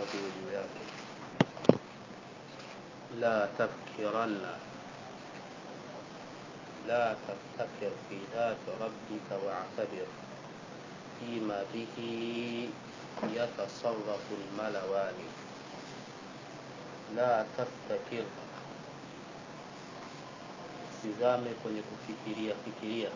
utaratibu juu yake la tafkiranna لا تفتكر في ذات ربك واعتبر فيما به يتصرف الملوان لا تفتكر sizame kwenye kufikiria fikiria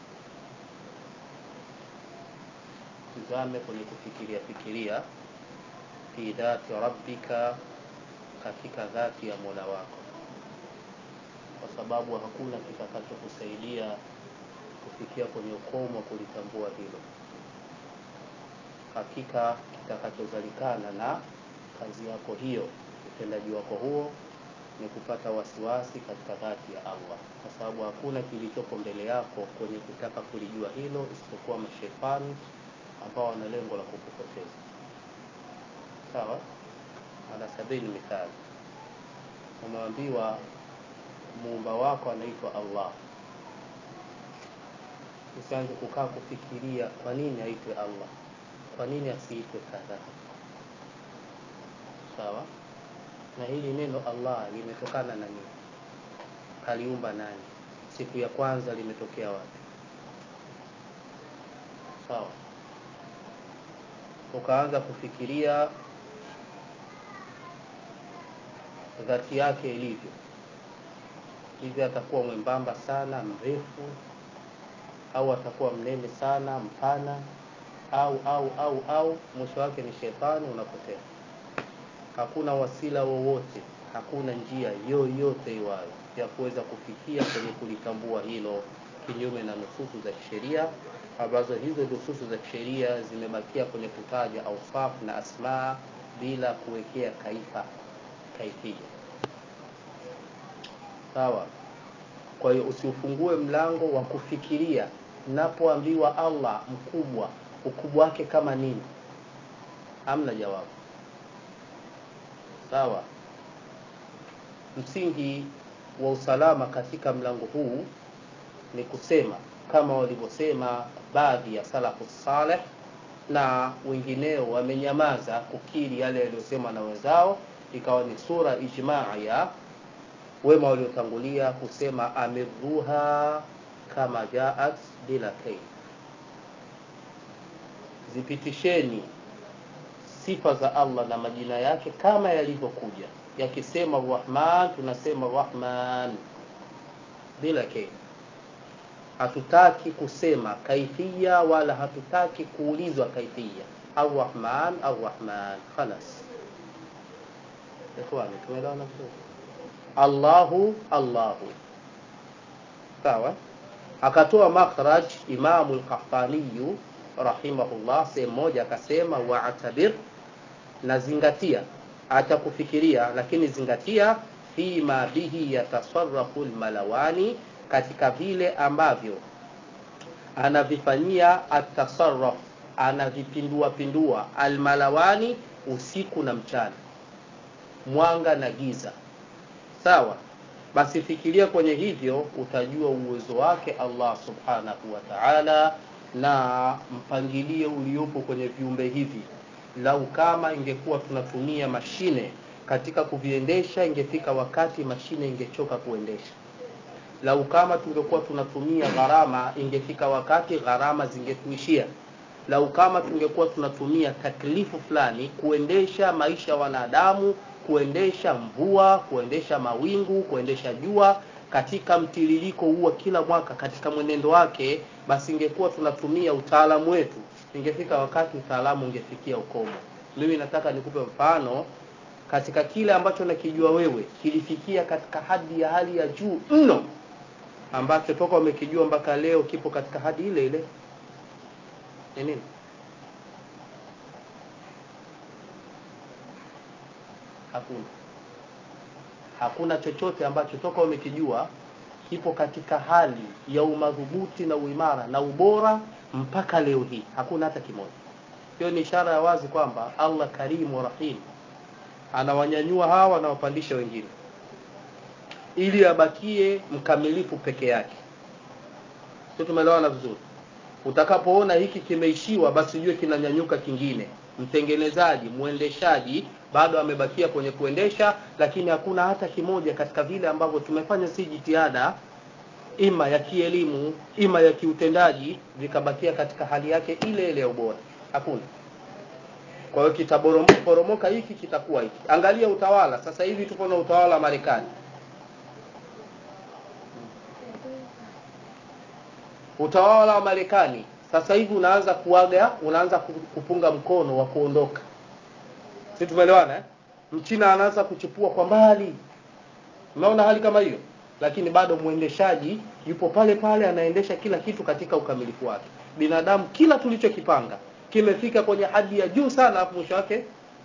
sizame kwenye kufikiria fikiria fi dhati rabbika katika dhati ya mola wako kwa sababu hakuna kitakachokusaidia kufikia kwenye ukomo wa kulitambua hilo hakika kitakachozalikana na kazi yako hiyo utendaji wako huo ni kupata wasiwasi katika dhati ya allah kwa sababu hakuna kilichopo mbele yako kwenye kutaka kulijua hilo isipokuwa mashetani ambao wana lengo la kukupoteza sawa ala sabili mithali umeambiwa muumba wako anaitwa allah usianze kukaa kufikiria kwa nini aitwe allah kwa nini asiitwe kadhaa sawa na hili neno allah limetokana na nini aliumba nani siku ya kwanza limetokea wapi sawa ukaanza kufikiria dhati yake ilivyo hivi atakuwa mwembamba sana mrefu au atakuwa mnene sana mpana au au au au mwisho wake ni shetani unapotea hakuna wasila wowote hakuna njia yoyote iwayo ya kuweza kufikia kwenye kulitambua hilo kinyume na nususu za kisheria ambazo hizo nususu za kisheria zimebakia kwenye kutaja ausafu na asmaa bila kuwekea kaifa kaifia sawa kwa hiyo usiufungue mlango wa kufikiria napoambiwa allah mkubwa ukubwa wake kama nini hamna jawabu sawa msingi wa usalama katika mlango huu ni kusema kama walivyosema baadhi ya salafu saleh na wengineo wamenyamaza kukiri yale yaliyosemwa na wenzao ikawa ni sura ijmaa ya wema waliotangulia kusema amirruha kama jaat bila kaif zipitisheni sifa za allah na majina yake kama yalivyokuja yakisema rahman tunasema rahman bila kaif hatutaki kusema kaifia wala hatutaki kuulizwa kaifia arrahman arrahman khalas ikhwani tumeelewana vizuri allahu allahu sawa akatoa makhraj imamu lkahtaniyu rahimahullah sehemu moja akasema waatabir na zingatia acha kufikiria lakini zingatia fima bihi yatasarafu lmalawani katika vile ambavyo anavifanyia atasarraf anavipindua pindua almalawani usiku na mchana mwanga na giza sawa basi fikiria kwenye hivyo utajua uwezo wake allah subhanahu wa taala na mpangilio uliopo kwenye viumbe hivi lau kama ingekuwa tunatumia mashine katika kuviendesha ingefika wakati mashine ingechoka kuendesha lau kama tungekuwa tunatumia gharama ingefika wakati gharama zingetuishia lau kama tungekuwa tunatumia taklifu fulani kuendesha maisha ya wanadamu kuendesha mvua kuendesha mawingu kuendesha jua katika mtiririko huu wa kila mwaka katika mwenendo wake basi ingekuwa tunatumia utaalamu wetu ingefika wakati utaalamu ungefikia ukomo mimi nataka nikupe mfano katika kile ambacho nakijua wewe kilifikia katika hadi ya hali ya juu mno ambacho toka umekijua mpaka leo kipo katika hadi ile ile ni nini hakuna hakuna chochote ambacho toka umekijua kipo katika hali ya umadhubuti na uimara na ubora mpaka leo hii hakuna hata kimoja hiyo ni ishara ya wazi kwamba allah karimu rahim anawanyanyua hawa anawapandisha wengine ili abakie mkamilifu peke yake sio tumeelewana vizuri utakapoona hiki kimeishiwa basi ujue kinanyanyuka kingine mtengenezaji mwendeshaji bado amebakia kwenye kuendesha lakini hakuna hata kimoja katika vile ambavyo tumefanya si jitihada ima ya kielimu ima ya kiutendaji vikabakia katika hali yake ile ile ya ubora hakuna kwa hiyo kitaporomoka hiki kitakuwa hiki angalia utawala sasa hivi tuko na utawala wa marekani utawala wa marekani sasa hivi unaanza kuaga unaanza kupunga mkono wa kuondoka si tumeelewana eh? mchina anaanza kuchipua kwa mbali unaona hali kama hiyo lakini bado mwendeshaji yupo pale pale anaendesha kila kitu katika ukamilifu wake binadamu kila tulichokipanga kimefika kwenye hadi ya juu sana alafu mwisho wake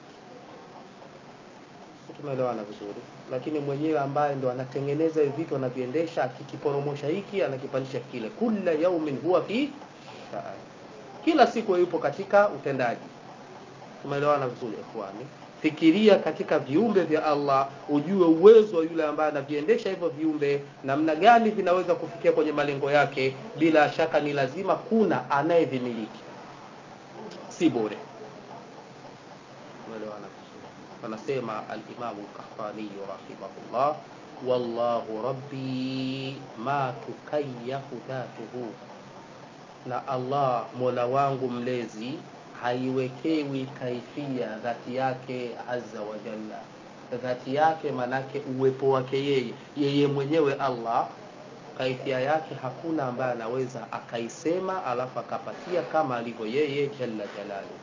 tumeelewana vizuri lakini mwenyewe ambaye ndo anatengeneza hivi vitu anaviendesha akikiporomosha hiki anakipandisha kile kula yaumin huwa fi sha'an kila siku yupo katika utendaji tumeelewana vizuri ikhwani fikiria katika viumbe vya Allah ujue uwezo wa yule ambaye anaviendesha hivyo viumbe namna gani vinaweza kufikia kwenye malengo yake bila shaka ni lazima kuna anayevimiliki si bure tumeelewana wanasema al-Imam al-Qahtani rahimahullah wallahu rabbi ma tukayyafu dhatuhu na Allah mola wangu mlezi haiwekewi kaifia dhati yake azza wa jalla dhati yake manake uwepo wake yeye yeye mwenyewe Allah kaifia yake hakuna ambaye anaweza akaisema alafu akapatia kama alivyo yeye jalla jalaluhu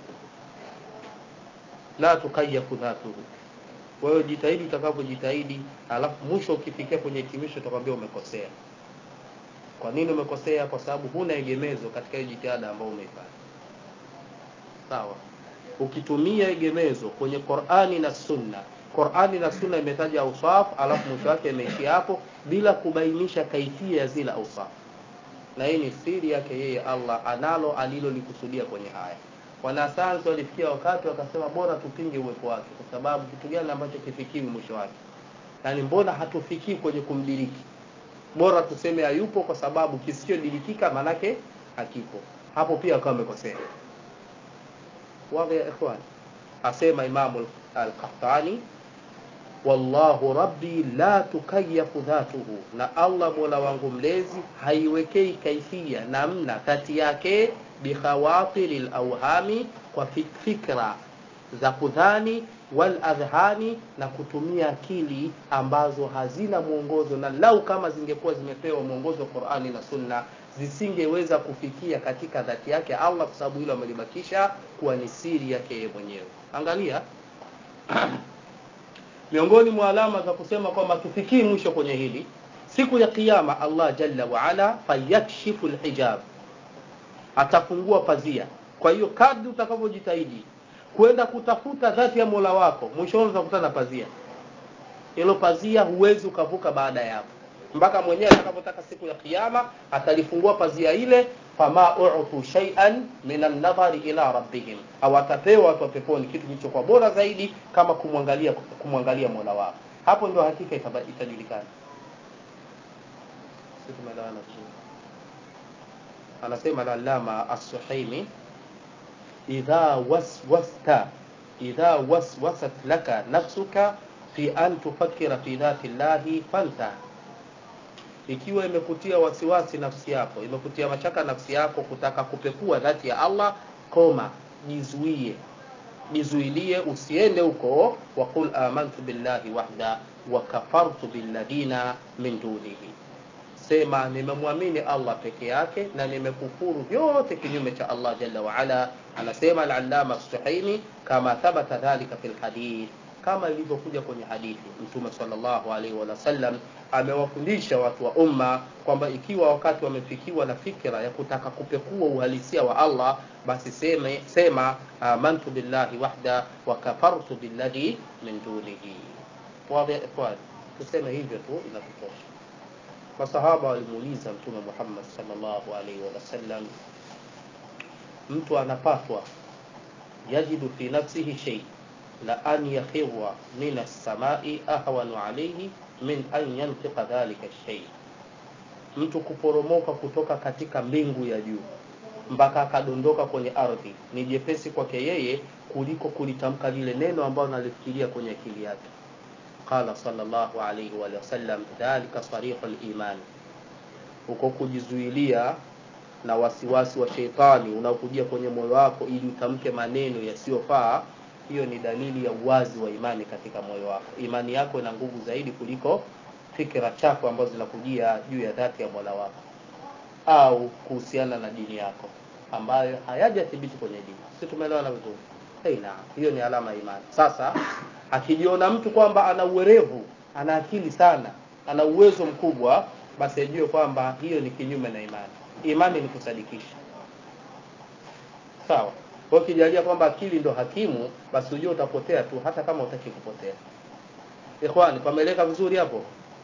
la tukayafu dhatuhu kwa hiyo jitahidi utakapojitahidi alafu mwisho ukifikia kwenye hitimisho utakwambia umekosea kwa nini umekosea kwa sababu huna egemezo katika hiyo jitihada ambayo umeifanya sawa ukitumia egemezo kwenye Qur'ani na Sunna Qur'ani na Sunna imetaja ausaf alafu mwisho wake imeishia hapo bila kubainisha kaifia ya zile ausaf na hii ni siri yake yeye Allah analo alilolikusudia kwenye haya wanasayansi walifikia wakati wakasema bora tupinge uwepo wake kwa sababu kitu gani ambacho kifikiwi mwisho wake yaani mbona hatufikii kwenye kumdiriki bora tuseme hayupo kwa sababu kisichodirikika manake hakipo hapo pia akawa amekosea wazi ya ikhwan asema imamu al-qahtani wallahu rabbi la tukayafu dhatuhu na allah mola wangu mlezi haiwekei kaifia namna kati yake bikhawatiri lawhami kwa fikra za kudhani wal adhhani na kutumia akili ambazo hazina mwongozo na lau kama zingekuwa zimepewa mwongozo Qur'ani na Sunna zisingeweza kufikia katika dhati yake Allah kwa sababu hilo amelibakisha kuwa ni siri yake yeye mwenyewe angalia miongoni mwa alama za kusema kwamba tufikii mwisho kwenye hili siku ya kiyama Allah jalla wa ala fayakshifu alhijab atafungua pazia kwa hiyo kadri utakavyojitahidi kwenda kutafuta dhati ya Mola wako mwishoni utakutana na pazia hilo pazia huwezi ukavuka baada ya hapo mpaka mwenyewe atakapotaka siku ya kiyama atalifungua pazia ile fama u'tu shay'an min an-nadhari ila rabbihim au atapewa watu wa peponi kitu kilichokuwa bora zaidi kama kumwangalia kumwangalia Mola wao hapo ndio hakika itajulikana sisi tumeelewana vizuri anasema al-allama as-suhaimi idha waswasta idha waswasat laka nafsuka fi an tufakkira fi dhati llahi fanta ikiwa imekutia wasiwasi nafsi yako imekutia mashaka nafsi yako kutaka kupekua dhati ya Allah koma jizuie jizuilie usiende huko wa qul amantu billahi wahda wa kafartu billadina min dunihi sema nimemwamini Allah peke yake na nimekufuru vyote kinyume cha Allah jalla wa ala anasema al-allama as-suhaimi kama thabata dhalika fil hadith kama ilivyokuja kwenye hadithi mtume sallallahu alaihi wa sallam amewafundisha watu wa umma kwamba ikiwa wakati wamefikiwa na fikra ya kutaka kupekua uhalisia wa Allah basi sema, sema amantu billahi wahda wa kafartu billadhi min dunihi wazi ikhwan tuseme hivyo tu inatutosha masahaba walimuuliza mtume Muhammad sallallahu alaihi wa sallam mtu anapatwa yajidu fi nafsihi shay la an yakhirra min as-samai ahwanu alayhi min an yantiqa dhalika shay mtu kuporomoka kutoka katika mbingu ya juu mpaka akadondoka kwenye ardhi ni jepesi kwake yeye kuliko kulitamka lile neno ambalo nalifikiria kwenye akili yake qala sallallahu alayhi wa sallam dhalika sarihul iman huko kujizuilia na wasiwasi wa sheitani unaokujia kwenye moyo wako ili utamke maneno yasiyofaa hiyo ni dalili ya uwazi wa imani katika moyo wako imani yako ina nguvu zaidi kuliko fikra chafu ambazo zinakujia juu ya dhati ya mola wako au kuhusiana na dini yako ambayo hayajathibiti kwenye dini si tumeelewana vizuri hey, na hiyo ni alama ya imani sasa akijiona mtu kwamba ana uwerevu ana akili sana ana uwezo mkubwa basi ajue kwamba hiyo ni kinyume na imani imani ni kusadikisha sawa kwa ukijalia kwamba akili ndo hakimu basi ujue utapotea tu hata kama utaki kupotea ikhwani pameleka vizuri hapo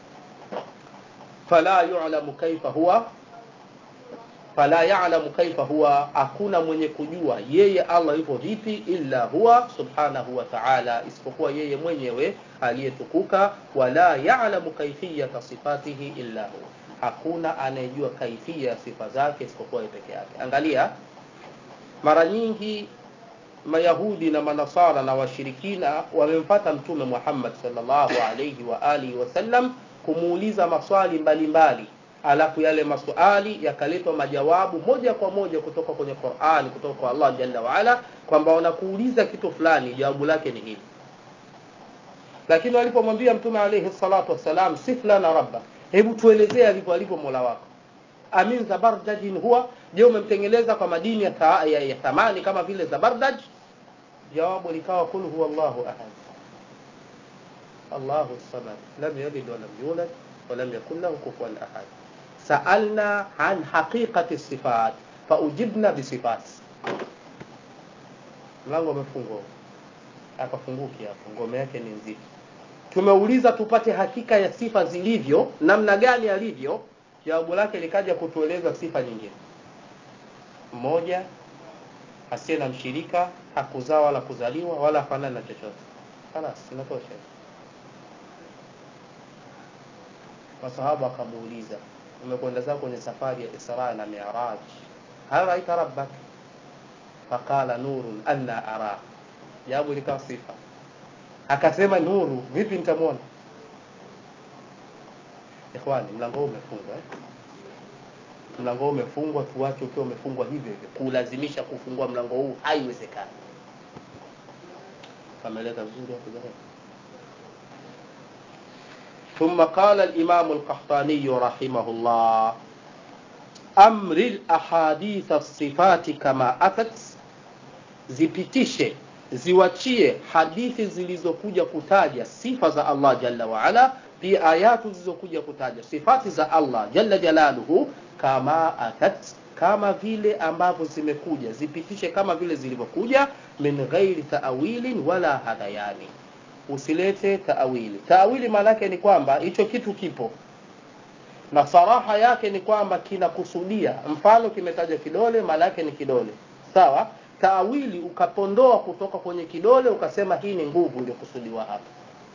fala yu'lamu kaifa huwa fala ya'lamu kaifa huwa hakuna mwenye kujua yeye Allah yupo vipi illa huwa subhanahu wa ta'ala isipokuwa yeye mwenyewe aliyetukuka wala ya'lamu kaifiyata sifatihi illa huwa hakuna anayejua kaifia ya sifa zake isipokuwa yeye peke yake angalia mara nyingi mayahudi na manasara na washirikina wamempata mtume Muhammad sallallahu alayhi wa alihi wasallam kumuuliza maswali mbalimbali mbali alafu yale maswali yakaletwa majawabu moja kwa moja kutoka kwenye Qur'an kutoka kwa Allah jalla waala kwamba wanakuuliza kitu fulani jawabu lake ni hili lakini walipomwambia mtume alayhi salatu wassalam sifla na rabba hebu tuelezee alivyo alivyo mola wako amin zabardajin huwa je umemtengeneza kwa madini ya, ta, ya, ya thamani kama vile zabardaj jawabu likawa kul huwa Allahu ahad Allahu samad lam yalid wa lam yulad wa lam yakul lahu kufuwan ahad sa'alna an haqiqati sifat faujibna bisifat mlango umefungwa akafunguki hapo ngome yake ni nzito tumeuliza tupate hakika ya sifa zilivyo namna gani alivyo jawabu lake likaja kutueleza sifa nyingine mmoja asiye na mshirika hakuzaa wala kuzaliwa wala fanana na chochote خلاص inatosha masahaba akamuuliza umekwenda zako kwenye safari ya Isra na Mi'raj hal raita rabbak faqala nurun anna ara jawabu likawa sifa akasema nuru vipi nitamwona ikhwani mlango huu umefungwa eh? mlango huu umefungwa tuache ukiwa umefungwa hivyo hivyo kulazimisha kufungua mlango huu haiwezekani kameleka vizuri hapo jamani ثم قال الإمام القحطاني رحمه الله أمر الأحاديث الصفات كما أتت zipitishe ziwachie hadithi zilizokuja kutaja sifa za Allah jalla waala pia ayatu zilizokuja kutaja sifati za Allah jalla jalaluhu kama atat kama vile ambavyo zimekuja zipitishe kama vile zilivyokuja min ghairi taawilin wala hadayani usilete taawili taawili maana yake ni kwamba hicho kitu kipo na saraha yake ni kwamba kinakusudia mfano kimetaja kidole maana yake ni kidole sawa taawili ukapondoa kutoka kwenye kidole ukasema hii ni nguvu iliyokusudiwa hapa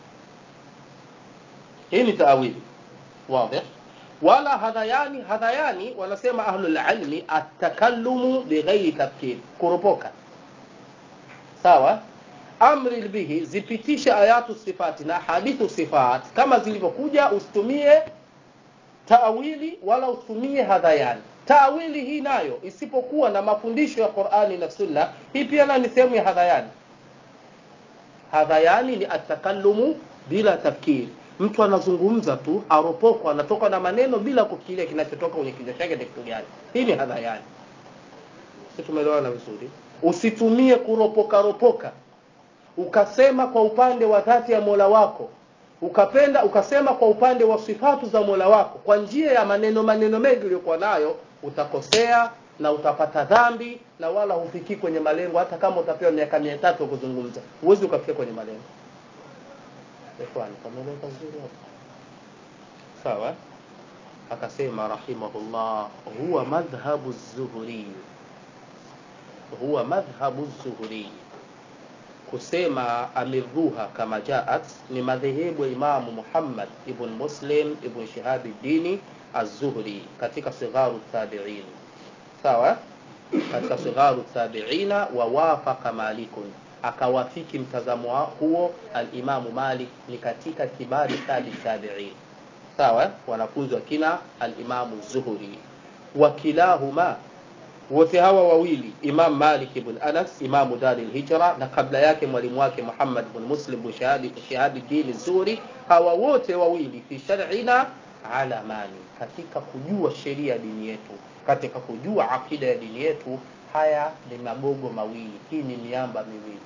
hii ni taawili wazi wala hadhayani hadhayani wanasema ahlul ilmi atakalumu bighairi tafkir kuropoka sawa amri bihi zipitisha ayatu sifati na hadithu sifat kama zilivyokuja usitumie taawili wala usitumie hadhayani taawili hii nayo isipokuwa na mafundisho ya Qur'ani na Sunna hii pia na ni sehemu ya hadhayani hadhayani ni atakalumu bila tafkiri mtu anazungumza tu aropoko anatoka na maneno bila kufikiria kinachotoka kwenye kichwa chake ni kitu gani hii ni hadhayani sisi tumeelewana vizuri usitumie kuropoka ropoka ukasema kwa upande wa dhati ya Mola wako ukapenda ukasema kwa upande wa sifatu za Mola wako kwa njia ya maneno maneno mengi uliyokuwa nayo utakosea na utapata dhambi na wala hufikii kwenye malengo hata kama utapewa miaka mia tatu kuzungumza huwezi ukafikia kwenye malengo ikhwani kameleka vizuri hapo sawa akasema rahimahullah huwa madhhabu zuhuri huwa madhhabu zuhuri kusema amirruha kama jaat ni madhehebu ya Imamu Muhammad ibn Muslim ibn Shihab dini az-Zuhri katika sigharu tabi'in sawa katika sigharu tabi'ina wa wafaqa malikun akawafiki mtazamo huo alimamu malik ni katika kibari tabi tabiin sawa wanafunzi wa kina alimamu zuhuri wakilahuma wote hawa wawili imam malik ibn anas imamu dari lhijra na kabla yake mwalimu wake muhammad bn muslim bn shahadi dini zuri hawa wote wawili fi sharina alamani katika kujua sheria ya dini yetu katika kujua akida ya dini yetu haya ni magogo mawili hii ni miamba miwili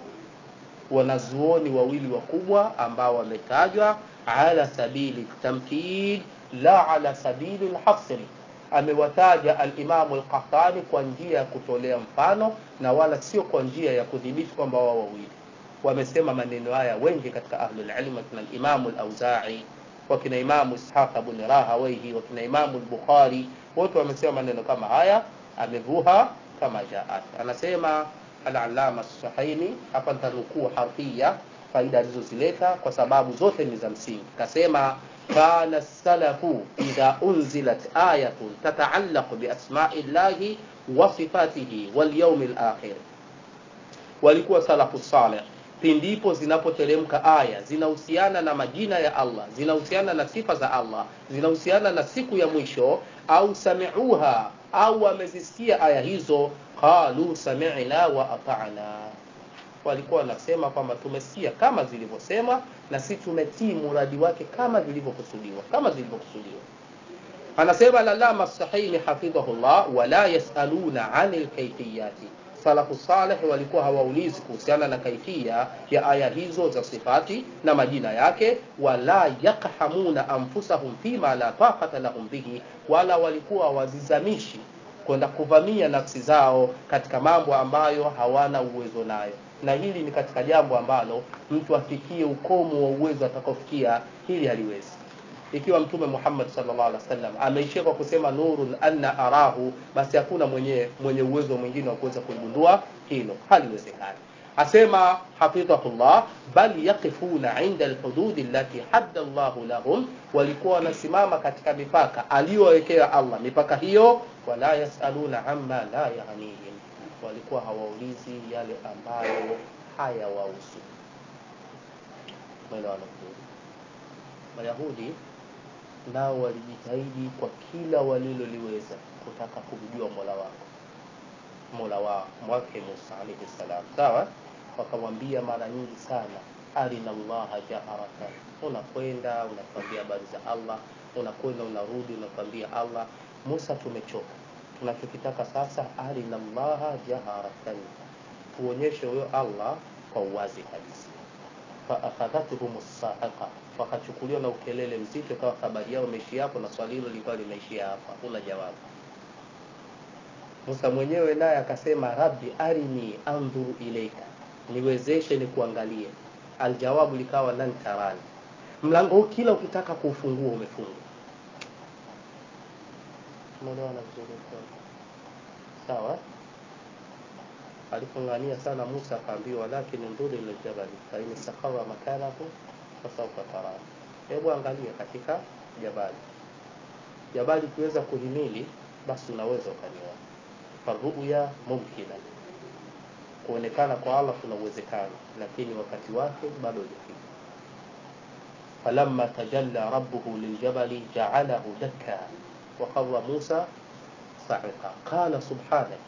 wanazuoni wawili wakubwa ambao wametajwa ala sabili tamkid la ala sabili lhasri amewataja alimamu lqahtani kwa njia ya kutolea mfano na wala sio kwa njia ya kudhibiti kwamba wao wawili wamesema maneno haya wengi katika ahlulilm wakina limamu lauzai wakina imamu ishaqa bni rahawaihi wakina imamu lbukhari wote wamesema maneno kama haya amevuha kama jaat anasema alalama sahaini hapa nitanukuu harfia faida alizozileta kwa sababu zote ni za msingi kasema kana salafu idha unzilat ayatun tataallaqu biasmai llahi wa sifatihi walyaumi lakhir walikuwa salafu saleh pindipo zinapoteremka aya zinahusiana na majina ya allah zinahusiana na sifa za allah zinahusiana na siku ya mwisho au samiuha au wamezisikia aya hizo qalu samina wa atana walikuwa wanasema kwamba tumesikia kama zilivyosema na si tumetii muradi wake kama vilivyokusudiwa kama zilivyokusudiwa anasema lalama sahini hafidhahullah wala yasaluna ani lkaifiyati salafu saleh walikuwa hawaulizi kuhusiana na kaifia ya aya hizo za sifati na majina yake wala yakhamuna anfusahum fima la taqata lahum bihi wala walikuwa wazizamishi kwenda kuvamia nafsi zao katika mambo ambayo hawana uwezo nayo na hili ni katika jambo ambalo mtu afikie ukomo wa uwezo atakaofikia hili haliwezi ikiwa mtume muhammad salllah alih wasallam ameishia kwa kusema nurun anna arahu basi hakuna mwenye mwenye uwezo mwingine wa kuweza kuligundua hilo haliwezekani asema hafidhahullah bal yaqifuna inda lhududi allati hadda llahu lahum walikuwa wanasimama katika mipaka aliyowekea allah mipaka hiyo wala yasaluna amma la yanihim walikuwa hawaulizi yale ambayo hayawahusu mwelewana vizuri mayahudi nao walijitahidi kwa kila waliloliweza kutaka kumjua mola wako mola wa mwake musa alaihi salam sawa wakamwambia mara nyingi sana arina llaha jaharatan unakwenda unatuambia habari za allah unakwenda unarudi unatuambia allah musa tumechoka tunachokitaka sasa arina llaha jaharatan tuonyeshe huyo allah kwa uwazi kabisa faakhadhathum saiqa wakachukuliwa na ukelele mzito ikawa habari yao imeishia hapo na swali hilo lilikuwa limeishia hapo hakuna jawabu musa mwenyewe naye akasema rabbi arini andhuru ilaika niwezeshe ni kuangalie aljawabu likawa lan tarani mlango huu kila ukitaka kuufungua umefungwa umeelewana vizuri sawa alipong'ania sana musa akaambiwa walakin ndhuri ila ljabali fain istaqara makanahu fasaufa tarani hebu angalia katika jabali jabali ikiweza kuhimili basi unaweza ukaniona faruya mumkina kuonekana kwa allah kuna uwezekano lakini wakati wake bado hujafika falamma tajalla rabbuhu liljabali jaalahu dakka وقر موسى صعقا قال سبحانك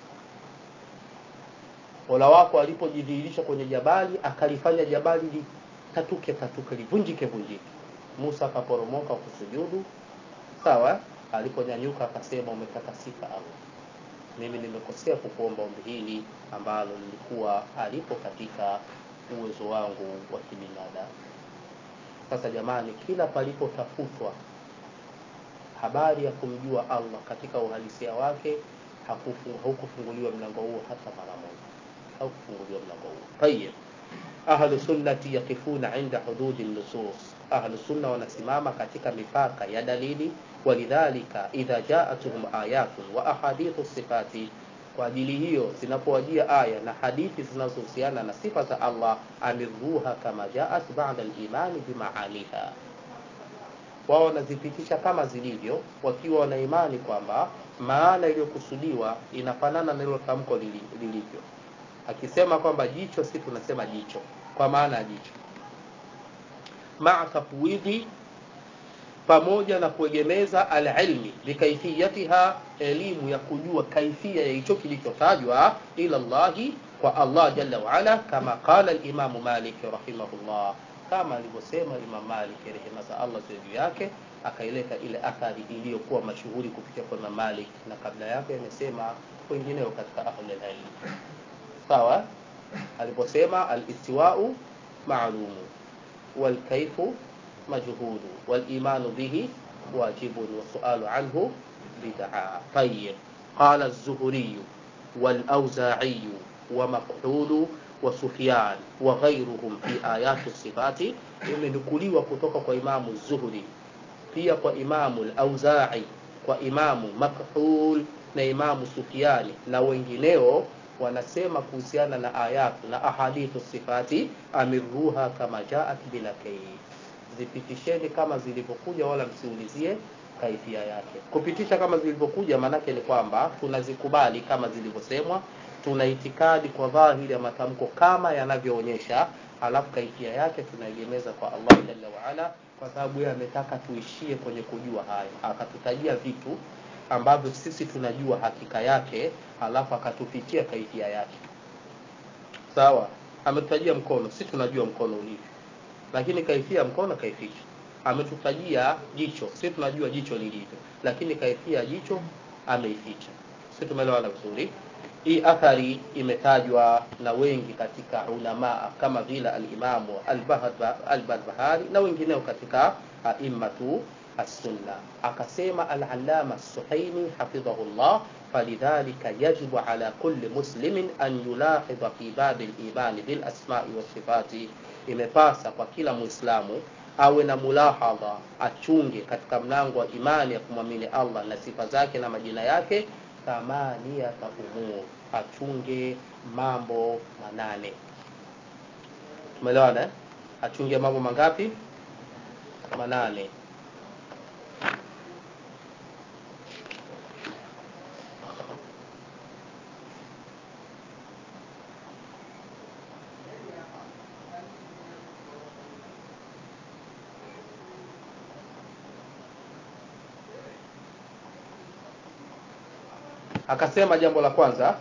mola wako alipojidhihirisha kwenye jabali akalifanya jabali litatuke tatuke livunjike vunjike musa akaporomoka kusujudu sawa aliponyanyuka akasema umetakasika allah mimi nimekosea kukuomba ombi hili ambalo lilikuwa alipo katika uwezo wangu wa kibinadamu sasa jamani kila palipotafutwa habari ya kumjua allah katika uhalisia wake haukufunguliwa mlango huo hata mara moja haukufunguliwa mlango huo tayib ahlu sunnati yakifuna inda hududi nusus ahlu sunna wanasimama katika mipaka ya dalili walidhalika idha jaatuhum ayatun wa ahadithu sifati kwa ajili hiyo zinapowajia aya na hadithi zinazohusiana na sifa za allah amiruha kama jaat bada limani bimaaniha wao wanazipitisha kama zilivyo wakiwa wana imani kwamba maana iliyokusudiwa inafanana na hilo tamko lilivyo akisema kwamba jicho si tunasema jicho kwa maana ya jicho maa tafwidhi pamoja na kuegemeza alilmi bikaifiyatiha elimu ya kujua kaifia ya hicho kilichotajwa ila llahi kwa allah jalla waala kama qala limamu malik rahimahullah kama alivyosema imam malik rehema za allah ziwe juu yake akaileta ile athari iliyokuwa mashuhuri kupitia kwa imam malik na kabla yake amesema wengineo katika ahlulilmi sawa aliposema alistiwau maalumu walkaifu مجهول والإيمان به واجب والسؤال عنه بدعة طيب قال الزهري والأوزاعي ومقحول وسفيان وغيرهم في آيات الصفات imenukuliwa kutoka kwa imamu zuhri pia kwa imamu lauzai kwa imamu makhul na imamu sufiani na wengineo wanasema kuhusiana na ayatu na ahadithu sifati amiruha kama jaat bila kaif zipitisheni kama zilivyokuja wala msiulizie kaifia yake kupitisha kama zilivyokuja maanake ni kwamba tunazikubali kama zilivyosemwa tuna itikadi kwa dhahiri ya matamko kama yanavyoonyesha alafu kaifia yake tunaegemeza kwa allah jalla waala kwa sababu yeye ametaka tuishie kwenye kujua hayo akatutajia vitu ambavyo sisi tunajua hakika yake alafu akatupitia kaifia yake sawa ametutajia mkono si tunajua mkono ulivyo lakini kaifia mkono kaificha ametutajia jicho si tunajua jicho lilivyo lakini kaifia jicho ameificha si tumeelewana vizuri hii athari imetajwa na wengi katika ulamaa kama vile alimamu albarbahari na wengineo katika aimmatu السنة أقسم العلامة السحيمي حفظه الله فلذلك يجب على كل مسلم أن يلاحظ في باب الإيمان بالأسماء والصفات imepasa kwa kila muislamu awe na mulahadha achunge katika mlango wa imani ya kumwamini allah na sifa zake na majina yake thamaniyata umur achunge mambo manane tumeelewana eh? achunge mambo mangapi manane akasema jambo la kwanza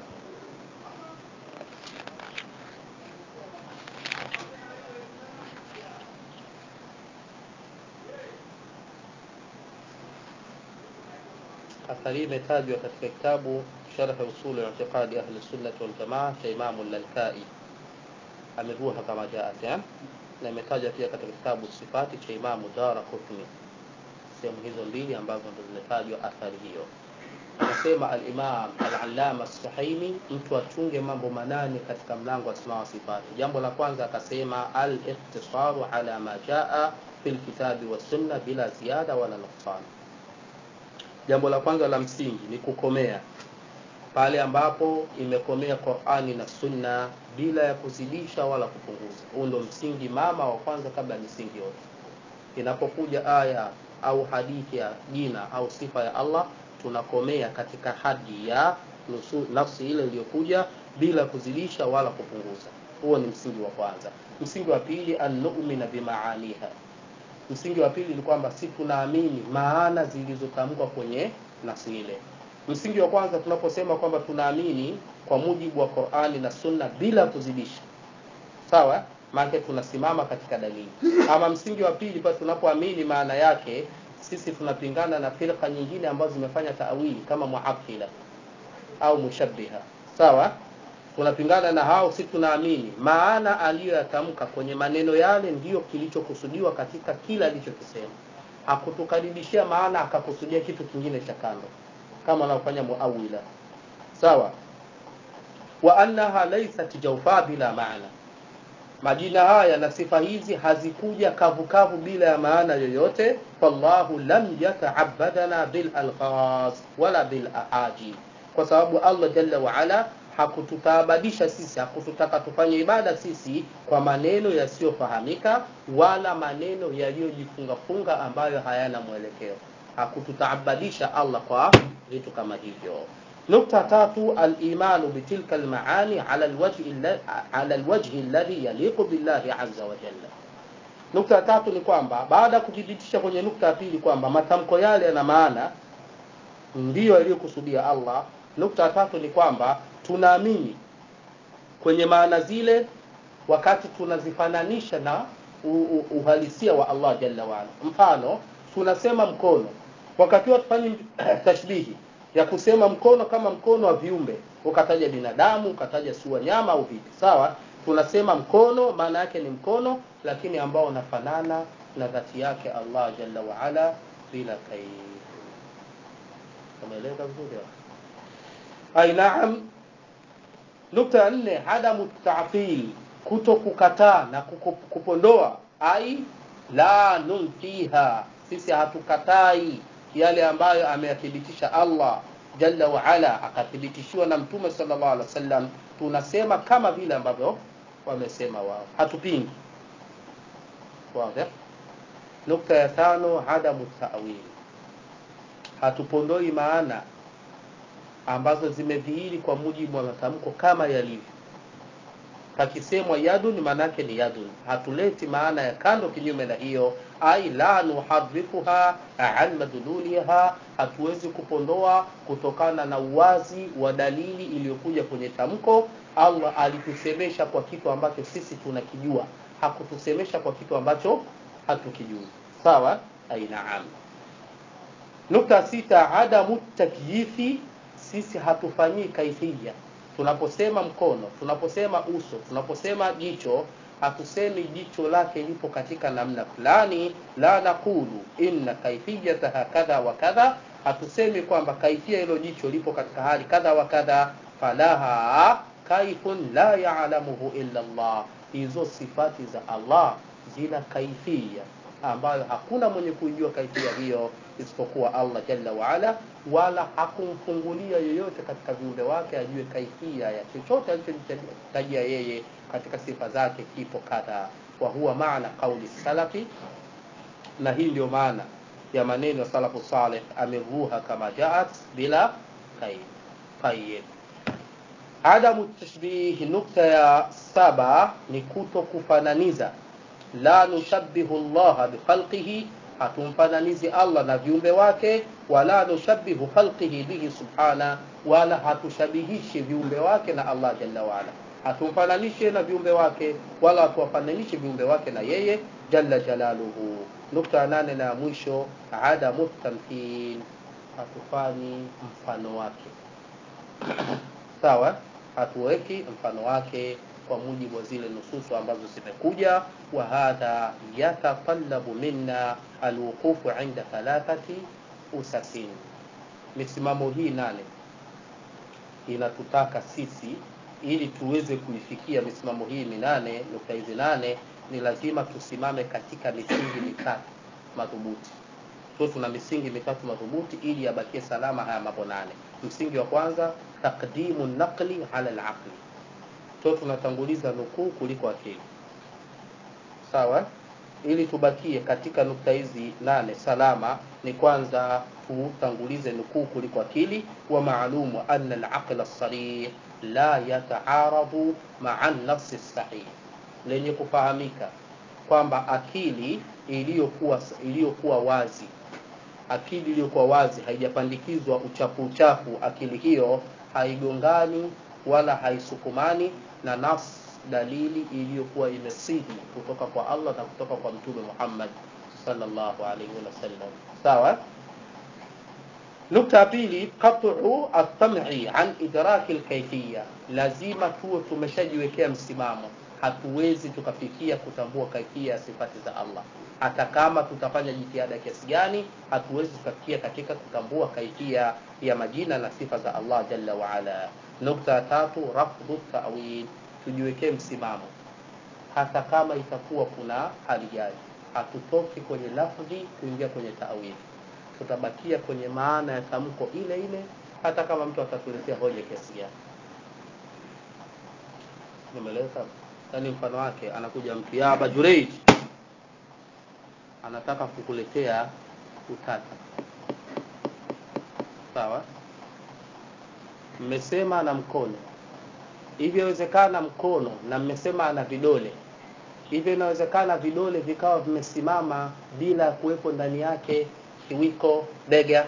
athari hii imetajwa katika kitabu sharh usul i'tiqadi ahli sunnati wal jamaa cha imamu lalkai ameruha kama jaat ya na imetajwa pia katika kitabu sifati cha imamu dara qutni sehemu hizo mbili ambazo ndo zimetajwa athari hiyo anasema alimam alalama suhaimi mtu achunge mambo manane katika mlango wa asma wa sifati jambo la kwanza akasema alikhtisaru ala ma jaa fi lkitabi wassunna bila ziada wala nuksan jambo la kwanza la msingi ni kukomea pale ambapo imekomea qurani na sunna bila ya kuzidisha wala kupunguza huu ndo msingi mama wa kwanza kabla ya misingi yote inapokuja aya au hadithi ya jina au sifa ya allah tunakomea katika hadi ya nusu, nafsi ile iliyokuja bila kuzidisha wala kupunguza huo ni msingi wa kwanza msingi wa pili annumina bimaaniha msingi wa pili ni kwamba si tunaamini maana zilizotamkwa kwenye nafsi ile msingi wa kwanza tunaposema kwamba tunaamini kwa mujibu wa qurani na sunna bila kuzidisha sawa maanake tunasimama katika dalili ama msingi wa pili pale tunapoamini maana yake sisi tunapingana na firqa nyingine ambazo zimefanya taawili kama muattila au mushabbiha sawa tunapingana na hao si tunaamini maana aliyoyatamka kwenye maneno yale ndiyo kilichokusudiwa katika kila alichokisema hakutukaribishia maana akakusudia kitu kingine cha kando kama anaofanya muawila sawa wa annaha laysat jawfa bila maana majina haya na sifa hizi hazikuja kavukavu bila ya maana yoyote fallahu lam yataabadana bil alfaz wala bil ahaji kwa sababu allah jalla waala hakututaabadisha sisi hakututaka tufanye ibada sisi kwa maneno yasiyofahamika wala maneno yaliyojifungafunga ambayo hayana mwelekeo hakututaabadisha allah kwa vitu kama hivyo nukta tatu alimanu bitilka almaani ala alwajhi alla- ala alwajhi alladhi yaliqu billahi azza wa jalla nukta ya tatu ni kwamba baada ya kuthibitisha kwenye nukta ya pili kwamba matamko yale yana maana ndiyo yaliyokusudia allah nukta ya tatu ni kwamba tunaamini kwenye maana zile wakati tunazifananisha na u- u- uhalisia wa allah jalla waala mfano tunasema mkono wakati huo tufanye tashbihi ya kusema mkono kama mkono wa viumbe ukataja binadamu ukataja si wanyama au vipi sawa tunasema mkono maana yake ni mkono lakini ambao unafanana na dhati yake allah jalla waala bila kaif umeeleza vizuri hapo? ai naam nukta ya nne adamu tafil kuto kukataa na kuku- kupondoa ai la nunfiha sisi hatukatai yale ambayo ameyathibitisha allah jalla waala akathibitishiwa na mtume sallallahu alaihi wasallam tunasema kama vile ambavyo wamesema wao hatupingi wazi nukta ya tano adamu tawili hatupondoi maana ambazo zimedhihiri kwa mujibu wa matamko kama yalivyo pakisemwa yadun maanaake ni yadun hatuleti maana ya kando kinyume na hiyo ai la nuharifuha an madluliha hatuwezi kupondoa kutokana na uwazi wa dalili iliyokuja kwenye tamko allah alitusemesha kwa kitu ambacho sisi tunakijua hakutusemesha kwa kitu ambacho hatukijui sawa ai naam nukta sita adamu takyifi sisi hatufanyii kaifia tunaposema mkono tunaposema uso tunaposema jicho hatusemi jicho lake lipo katika namna fulani la naqulu inna kaifiyataha kadha wa kadha hatusemi kwamba kaifia hilo jicho lipo katika hali kadha wa kadha falaha kaifun la yalamuhu illa llah hizo sifati za allah zina kaifia ambayo hakuna mwenye kuijua kaifia hiyo isipokuwa allah jalla waala wala hakumfungulia yoyote katika viumbe wake ajue kaifia ya chochote alichojitajia yeye katika sifa zake kipo kadha wa huwa maana qauli salafi na hii ndio maana ya maneno ya salafu saleh ameruha kama jaat bila kaid tayib adamu tashbih nukta ya saba ni kuto kufananiza la nushabihu llaha bikhalqihi hatumfananizi allah na viumbe wake wala nushabihu khalqihi bihi subhana wala hatushabihishi viumbe wake na allah jalla waala hatumfananishe na viumbe wake wala hatuwafananishe viumbe wake na yeye jalla jalaluhu nukta ya nane na ya mwisho adamu tamthil hatufanyi mfano wake sawa hatuweki mfano wake kwa mujibu wa zile nususu ambazo zimekuja wa hadha yatatallabu minna alwuqufu inda thalathati usasin misimamo hii nane inatutaka sisi ili tuweze kuifikia misimamo hii minane nukta hizi nane ni lazima tusimame katika misingi mitatu madhubuti so tuna misingi mitatu madhubuti ili yabakie salama haya mambo nane msingi wa kwanza taqdimu naqli ala alaqli so tunatanguliza nukuu kuliko akili sawa ili tubakie katika nukta hizi nane salama ni kwanza tutangulize nukuu kuliko akili wa maalumu ana alaqla sarih la yataaradu maa nafsi sahih lenye kufahamika kwamba akili iliyokuwa iliyokuwa wazi akili iliyokuwa wazi haijapandikizwa uchafu uchafu akili hiyo haigongani wala haisukumani na nafsi dalili iliyokuwa imesihi kutoka kwa allah na kutoka kwa mtume muhammad sallallahu alaihi wasallam sawa nukta ya pili qat'u at-tam'i an idraki al-kayfiyya lazima tuwe tumeshajiwekea msimamo hatuwezi tukafikia kutambua kaifia ya sifati za allah hata kama tutafanya jitihada kiasi gani hatuwezi tukafikia katika kutambua kaifia ya majina na sifa za allah jalla waala nukta ya tatu rafdhu tawil tujiwekee msimamo hata kama itakuwa kuna hali gani hatutoki kwenye lafdhi kuingia kwenye tawili tutabakia kwenye maana ya tamko ile ile hata kama mtu atatuletea hoja kiasi gani nimeleza yaani mfano wake anakuja mtu ya aba jureid anataka kukuletea utata sawa mmesema na mkono hivyo inawezekana mkono na mmesema ana vidole hivyo inawezekana vidole vikawa vimesimama bila kuwepo ndani yake kiwiko bega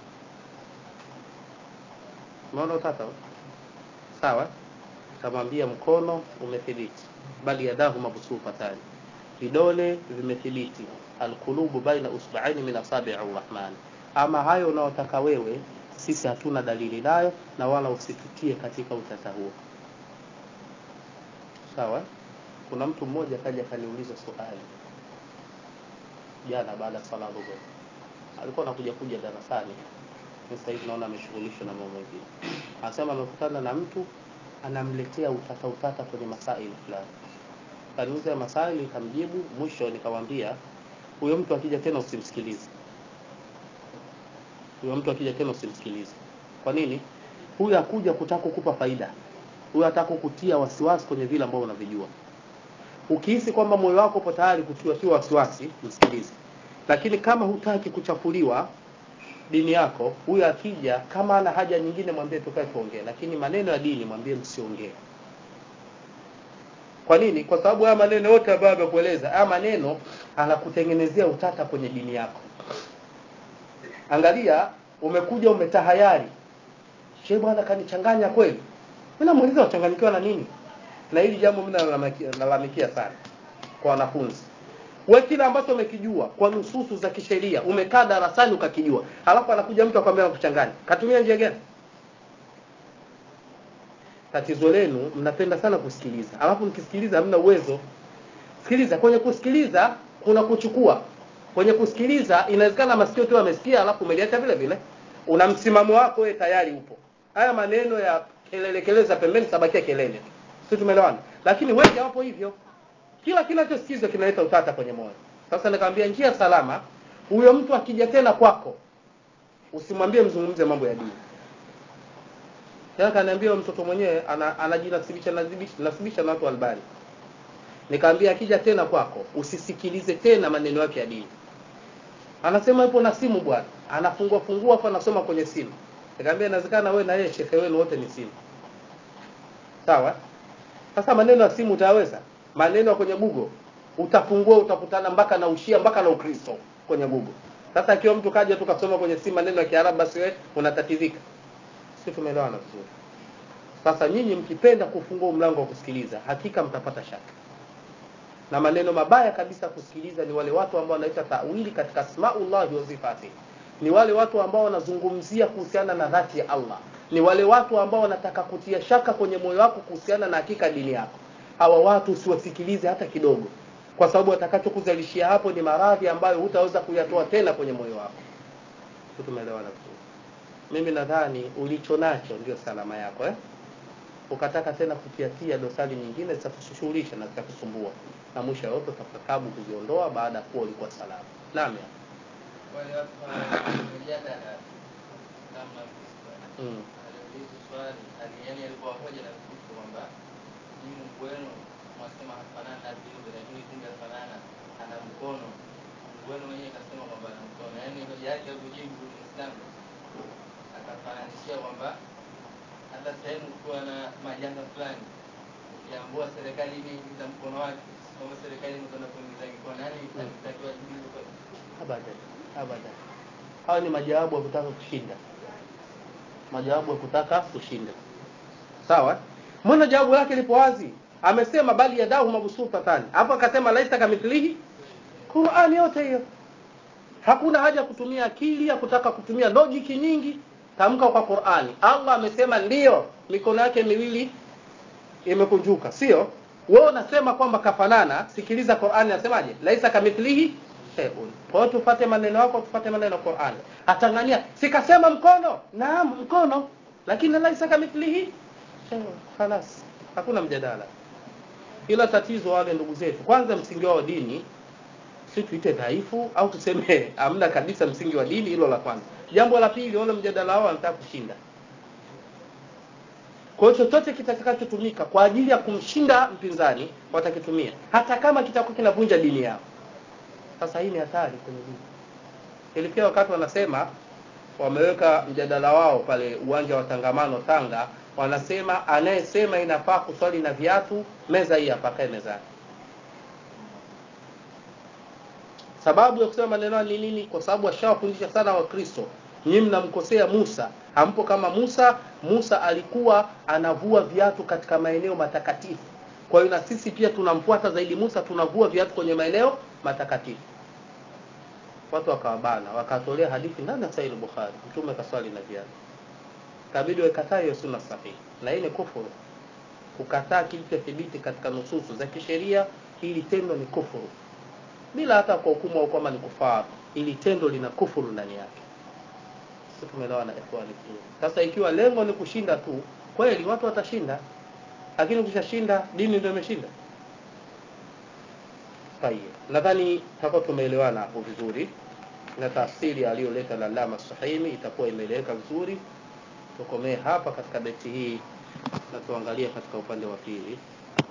umeona utata huu? sawa tamwambia mkono umethibiti bali yadahu mabsutatani vidole vimethibiti alqulubu baina usba'aini min asabi'i arrahman ama hayo unaotaka wewe sisi hatuna dalili nayo na wala usitutie katika utata huo sawa kuna mtu mmoja kaja akaniuliza swali jana baada ya sala dhuhur alikuwa anakuja kuja darasani sasa hivi naona ameshughulishwa na mambo mengine anasema amekutana na mtu anamletea utata utata kwenye masaili fulani kaniuza masaili nikamjibu mwisho nikamwambia huyo mtu akija tena usimsikilize huyo mtu akija tena usimsikilize kwa nini huyu akuja kutaka kukupa faida huyu ataka kukutia wasiwasi kwenye vile ambavyo unavijua ukihisi kwamba moyo wako upo tayari kutiwatiwa wasiwasi msikilize lakini kama hutaki kuchafuliwa dini yako huyu akija kama ana haja nyingine mwambie tukae tuongee lakini maneno ya dini mwambie msiongee kwa nini kwa sababu haya maneno yote ambayo amekueleza haya maneno anakutengenezea utata kwenye dini yako angalia umekuja umetahayari shehe bwana kanichanganya kweli mimi namuuliza wachanganyikiwa na nini na hili jambo mimi nalalamikia- nalalamikia sana kwa wanafunzi we kile ambacho umekijua kwa nususu za kisheria umekaa darasani ukakijua alafu anakuja mtu akwambia nakuchanganya katumia njia gani tatizo lenu mnapenda sana kusikiliza alafu mkisikiliza hamna uwezo sikiliza kwenye kusikiliza kuna kuchukua kwenye kusikiliza inawezekana masikio tu amesikia alafu umeliacha vile vile una msimamo wako wewe tayari upo haya maneno ya kelele kelele za pembeni sabakia kelele tu si tumeelewana lakini wengi hawapo hivyo kila kinachosikizwa kinaleta utata kwenye moyo sasa nikamwambia njia salama huyo mtu akija tena kwako usimwambie mzungumze mambo ya dini tena kaniambia huyo mtoto mwenyewe ana- anajinasibisha nasibisha nasibisha na watu wa albani nikamwambia akija tena kwako usisikilize tena maneno yake ya dini anasema yupo na simu bwana anafungua fungua hapo anasoma kwenye simu nikamwambia inawezekana wewe na yeye shekhe wenu wote ni simu sawa sasa maneno ya simu utaweza maneno ya kwenye google utafungua utakutana mpaka na ushia mpaka na ukristo kwenye google sasa akiwa mtu kaja tu kasoma kwenye simu maneno ya kiarabu basi wewe unatatizika si tumeelewana vizuri sasa nyinyi mkipenda kufungua mlango wa kusikiliza hakika mtapata shaka na maneno mabaya kabisa kusikiliza ni wale watu ambao wanaita tawili katika asmaullahi wa sifati ni wale watu ambao wanazungumzia kuhusiana na dhati ya allah ni wale watu ambao wanataka kutia shaka kwenye moyo wako kuhusiana na hakika dini yako hawa watu usiwasikilize hata kidogo kwa sababu watakachokuzalishia hapo ni maradhi ambayo hutaweza kuyatoa tena kwenye moyo wako Tu tumeelewana vizuri mimi nadhani ulicho nacho ndio salama yako eh? ukataka tena kutiatia dosari nyingine zitakushughulisha na zitakusumbua na mwisho yote utapatabu kuziondoa baada ya kuwa ulikuwa salama naam ya. wale watu wanamjadala namna mm. aliuliza swali aliani alikuwa hoja na kuhusu kwamba ni Mungu wenu mwasema hafanana na viumbe lakini kumbe afanana ana mkono Mungu wenu mwenyewe kasema kwamba ana mkono yaani hoja yake ya kujibu Muislamu akafananishia kwamba hata sehemu kuwa na majanga fulani ukiambua serikali imeingiza mkono wake kwamba serikali imekwenda kuingiza mikono yaani alitakiwa jibu kwa abadan abadan hawa ni majawabu ya kutaka kushinda majawabu ya kutaka kushinda sawa mbona jawabu lake lipo wazi amesema bali yadahu mabsutatani hapo akasema laisa kamithlihi qurani yote hiyo hakuna haja ya kutumia akili ya kutaka kutumia logic nyingi tamka kwa qurani allah amesema ndiyo mikono yake miwili imekunjuka sio wewe unasema kwamba kafanana sikiliza qurani nasemaje laisa kamithlihi shay'un kwa hiyo tufate maneno yako tufate maneno ya qurani atangania sikasema mkono naam mkono lakini laisa kamithlihi shay'un khalas hakuna mjadala ila tatizo wale ndugu zetu kwanza msingi wao wa dini si tuite dhaifu au tuseme hamna kabisa msingi wa dini hilo la kwanza jambo la pili wale mjadala wao wanataka kushinda kwa hiyo chochote kitakachotumika kwa ajili ya kumshinda mpinzani watakitumia hata kama kitakuwa kinavunja dini yao sasa hii ni hatari kwenye dini ilifikia wakati wanasema wameweka mjadala wao pale uwanja wa tangamano tanga wanasema anayesema inafaa kuswali na viatu meza hii hapa kae mezani sababu ya kusema maneno haya ni nini kwa sababu washawafundisha sana wakristo nyinyi mnamkosea musa hampo kama musa musa alikuwa anavua viatu katika maeneo matakatifu kwa hiyo na sisi pia tunamfuata zaidi musa tunavua viatu kwenye maeneo matakatifu watu wakawabana wakatolea hadithi ndani ya sahih bukhari mtume kaswali na viatu kabidi wakataa hiyo sunna sahihi na hii ni kufuru kukataa kilichothibiti katika nususu za kisheria hili tendo ni kufuru bila hata kwa hukumu au kwamba ni kufar ili tendo lina kufuru ndani yake sisi tumeelewana ikhwani vizuri sasa ikiwa lengo ni kushinda tu kweli watu watashinda lakini ukishashinda dini ndio imeshinda tayeb nadhani hapo tumeelewana hapo vizuri na tafsiri aliyoleta lalama sahimi itakuwa imeeleweka vizuri tukomee hapa katika beti hii na tuangalie katika upande wa pili